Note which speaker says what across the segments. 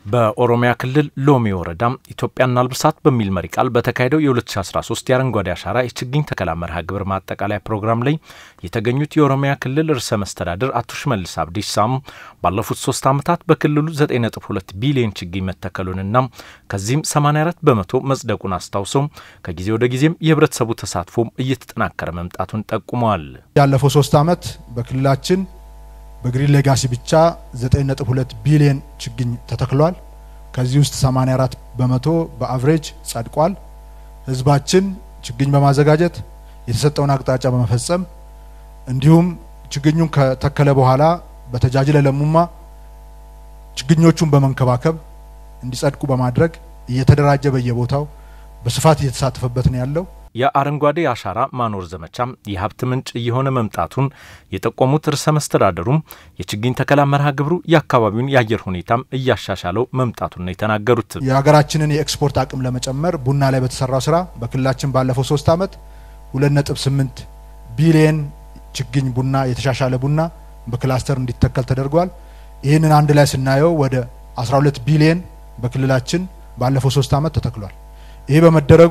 Speaker 1: በኦሮሚያ ክልል ሎሚ ወረዳ ኢትዮጵያና አልብሳት በሚል መሪ ቃል በተካሄደው የ2013 የአረንጓዴ አሻራ የችግኝ ተከላ መርሃ ግብር ማጠቃለያ ፕሮግራም ላይ የተገኙት የኦሮሚያ ክልል ርዕሰ መስተዳድር አቶ ሽመልስ አብዲሳም ባለፉት ሶስት ዓመታት በክልሉ 9.2 ቢሊዮን ችግኝ መተከሉንና ከዚህም 84 በመቶ መጽደቁን አስታውሰው ከጊዜ ወደ ጊዜም የህብረተሰቡ ተሳትፎም እየተጠናከረ መምጣቱን ጠቁመዋል።
Speaker 2: ያለፈው ሶስት ዓመት በክልላችን በግሪን ሌጋሲ ብቻ 9.2 ቢሊዮን ችግኝ ተተክሏል። ከዚህ ውስጥ 84 በመቶ በአቭሬጅ ጸድቋል። ህዝባችን ችግኝ በማዘጋጀት የተሰጠውን አቅጣጫ በመፈጸም እንዲሁም ችግኙን ከተከለ በኋላ በተጃጅለ ለሙማ ችግኞቹን በመንከባከብ እንዲጸድቁ በማድረግ እየተደራጀ በየቦታው በስፋት እየተሳተፈበት ነው ያለው።
Speaker 1: የአረንጓዴ አሻራ ማኖር ዘመቻም የሀብት ምንጭ እየሆነ መምጣቱን የጠቆሙት ርዕሰ መስተዳደሩም የችግኝ ተከላ መርሃ ግብሩ የአካባቢውን የአየር ሁኔታም እያሻሻለው መምጣቱን ነው የተናገሩት።
Speaker 2: የሀገራችንን የኤክስፖርት አቅም ለመጨመር ቡና ላይ በተሰራው ስራ በክልላችን ባለፈው ሶስት ዓመት 2.8 ቢሊየን ችግኝ ቡና የተሻሻለ ቡና በክላስተር እንዲተከል ተደርጓል። ይህንን አንድ ላይ ስናየው ወደ 12 ቢሊየን በክልላችን ባለፈው ሶስት ዓመት ተተክሏል። ይሄ በመደረጉ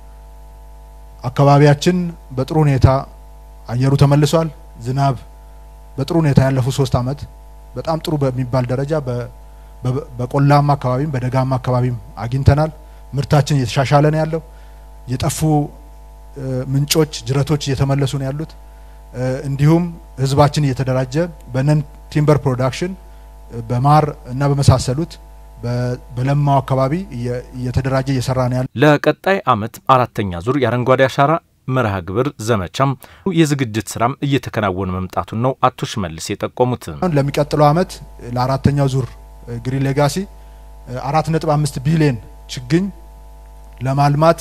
Speaker 2: አካባቢያችን በጥሩ ሁኔታ አየሩ ተመልሷል። ዝናብ በጥሩ ሁኔታ ያለፉት ሶስት ዓመት በጣም ጥሩ በሚባል ደረጃ በቆላማ አካባቢም በደጋማ አካባቢም አግኝተናል። ምርታችን እየተሻሻለ ነው ያለው። የጠፉ ምንጮች፣ ጅረቶች እየተመለሱ ነው ያሉት። እንዲሁም ህዝባችን እየተደራጀ በነን ቲምበር ፕሮዳክሽን በማር እና በመሳሰሉት በለማው አካባቢ እየተደራጀ እየሰራ ነው ያለ።
Speaker 1: ለቀጣይ ዓመት አራተኛ ዙር የአረንጓዴ አሻራ መርሃ ግብር ዘመቻም የዝግጅት ስራም እየተከናወነ መምጣቱን ነው አቶ ሽመልስ የጠቆሙት።
Speaker 2: ለሚቀጥለው ዓመት ለአራተኛው ዙር ግሪን ሌጋሲ አራት ነጥብ አምስት ቢሊዮን ችግኝ ለማልማት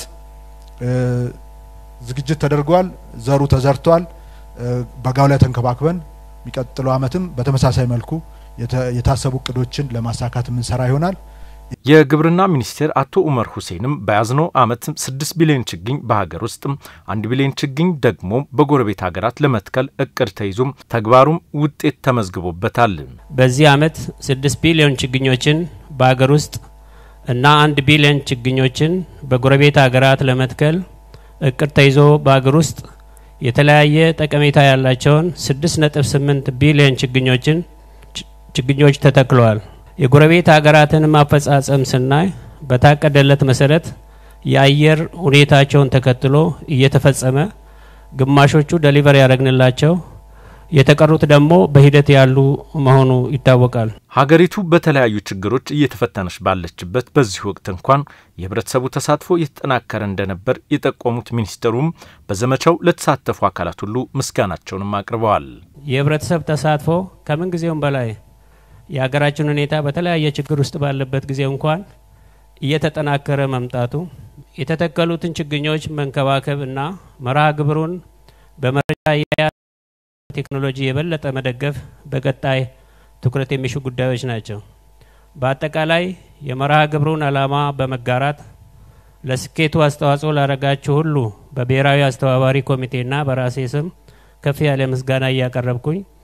Speaker 2: ዝግጅት ተደርጓል። ዘሩ ተዘርቷል። በጋው ላይ ተንከባክበን የሚቀጥለው ዓመትም በተመሳሳይ መልኩ የታሰቡ እቅዶችን ለማሳካት የምንሰራ ይሆናል።
Speaker 1: የግብርና ሚኒስቴር አቶ ኡመር ሁሴንም በያዝነው ዓመት ስድስት ቢሊዮን ችግኝ በሀገር ውስጥ አንድ ቢሊዮን ችግኝ ደግሞ በጎረቤት ሀገራት ለመትከል እቅድ ተይዞም ተግባሩም ውጤት ተመዝግቦበታል።
Speaker 3: በዚህ ዓመት ስድስት ቢሊዮን ችግኞችን በሀገር ውስጥ እና አንድ ቢሊዮን ችግኞችን በጎረቤት ሀገራት ለመትከል እቅድ ተይዞ በሀገር ውስጥ የተለያየ ጠቀሜታ ያላቸውን ስድስት ነጥብ ስምንት ቢሊዮን ችግኞችን ችግኞች ተተክለዋል። የጎረቤት ሀገራትን ማፈጻጸም ስናይ በታቀደለት መሰረት የአየር ሁኔታቸውን ተከትሎ እየተፈጸመ ግማሾቹ ደሊቨር ያደረግንላቸው የተቀሩት ደግሞ በሂደት ያሉ መሆኑ ይታወቃል።
Speaker 1: ሀገሪቱ በተለያዩ ችግሮች እየተፈተነች ባለችበት በዚህ ወቅት እንኳን የህብረተሰቡ ተሳትፎ የተጠናከረ እንደነበር የጠቆሙት ሚኒስትሩም በዘመቻው ለተሳተፉ አካላት ሁሉ ምስጋናቸውንም አቅርበዋል።
Speaker 3: የህብረተሰብ ተሳትፎ ከምን ጊዜውም በላይ የሀገራችን ሁኔታ በተለያየ ችግር ውስጥ ባለበት ጊዜ እንኳን እየተጠናከረ መምጣቱ የተተከሉትን ችግኞች መንከባከብ እና መርሃ ግብሩን በመረጃ ቴክኖሎጂ የበለጠ መደገፍ በቀጣይ ትኩረት የሚሹ ጉዳዮች ናቸው። በአጠቃላይ የመርሃ ግብሩን ዓላማ በመጋራት ለስኬቱ አስተዋጽኦ ላደረጋችሁ ሁሉ በብሔራዊ አስተባባሪ ኮሚቴና በራሴ ስም ከፍ ያለ ምስጋና እያቀረብኩኝ